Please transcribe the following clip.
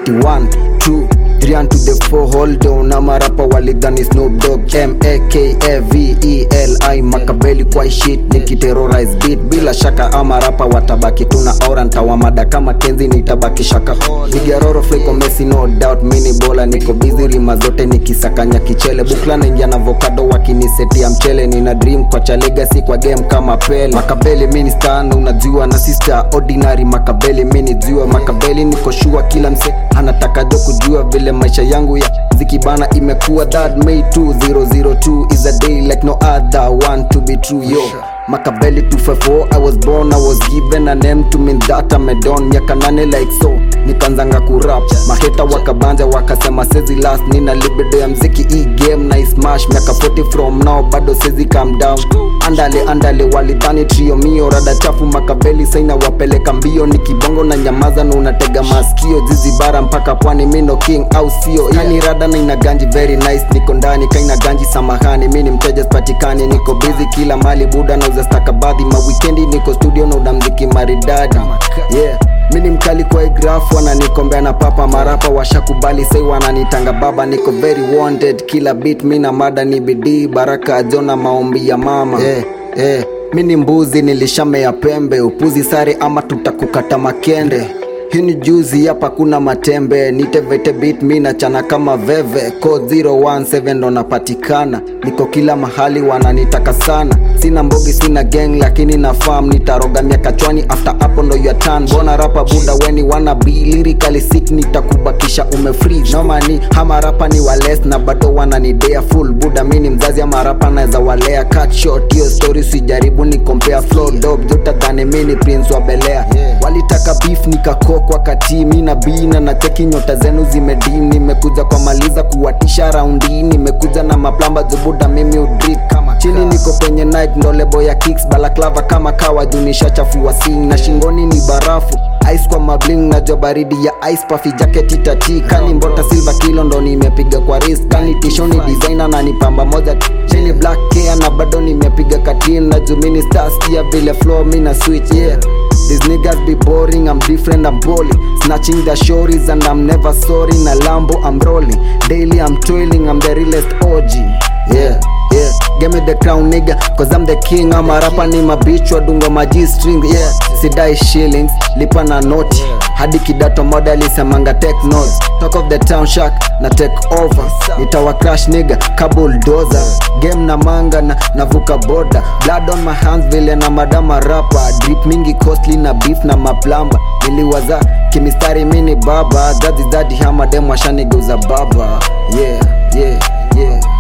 ati 1 2 3 and to the 4 hold on na marapa walidhani Snoop Dogg M A K A V E L I makabeli kwa shit nikiterrorize beat bila shaka ama rapa watabaki tuna aura ntawamada kama kenzi nitabaki shaka vigaroro fleko mesi no doubt mini bola niko busy rima zote nikisakanya kichele bukla naingia na avocado wakinisetia mchele nina dream kwa cha legacy kwa game kama pele makabeli mini stan unajua na sister ordinary makabeli mini jua makabeli niko shua kila mse anataka jo kujua vile maisha yangu ya zikibana imekuwa that May 2002 is a day like no other one to be true yo Makabeli 254 I was born I was given a name to mean that I'm a don miaka nane like so nikanzanga kurap maheta wakabanja wakasema sezi last nina libido ya mziki hii game na ismash miaka 40 from now bado sezi calm down andale andale walidhani trio mio rada chafu makabeli saina wapeleka mbio ni kibongo na nyamaza na unatega maskio zizi bara mpaka pwani mino king au sio yani rada na ina ganji very nice niko ndani kaina ganji samahani mi ni mteja spatikani niko busy kila mali buda nauza stakabadhi mawikendi niko studio na udamziki maridadi yeah mi ni mkali kwa igrafu wananikombea na papa marapa washakubali sai wananitanga baba niko very wanted kila bit mi na mada ni bidii baraka ajona maombi ya mama yeah, yeah. mi ni mbuzi nilishamea pembe upuzi sare ama tutakukata makende hii ni juzi hapa kuna matembe nitevete bit mi nachana kama veve code 017 ndo napatikana niko kila mahali wananitaka sana sina mbogi sina gang lakini na farm nitaroga miaka chwani after hapo ndo ya tan bona rapa buda weni wana be lyrically sick nitakubakisha umefreeze nomani hama rapa ni wales na bado wananidea full buda mi ni mzazi ama rapa naweza walea cut short hiyo story sijaribu ni compare flow dog jotadhani mi ni prince wa belea walitaka beef nikakokwa kati mi na bina na cheki nyota zenu zimedim nimekuja kwa maliza kuwatisha raundi nimekuja na maplamba zubuda mimi udrip chini niko kwenye night ndo lebo ya kicks balaklava kama kawa junisha chafua sing na shingoni ni barafu ice kwa mabling na jo baridi ya ice puffy jacket itati kani mbota silver kilo ndo nimepiga kwa wrist kani tishoni designer na ni pamba moja chini black hair na bado nimepiga katin na jumini stars kia vile flow mi na switch yeah These niggas be boring, I'm different, I'm bully Snatching the shorties and I'm never sorry Na Lambo I'm rolling, daily I'm toiling I'm the realest OG Yeah, yeah Give me the crown nigga, cause I'm the king I'm a rapper ni mabichwa dungo maji string Yeah, sidai shillings, lipa na noti hadi kidato moda lisemanga take notes talk of the town shark na take over nitawa crash nigga kabuldoza game na manga na navuka boda blood on my hands vile na madama rapa drip mingi costly na beef na maplamba niliwaza kimistari mini baba dadhi dadhi hamadem washanigeuza baba yeah yeah yeah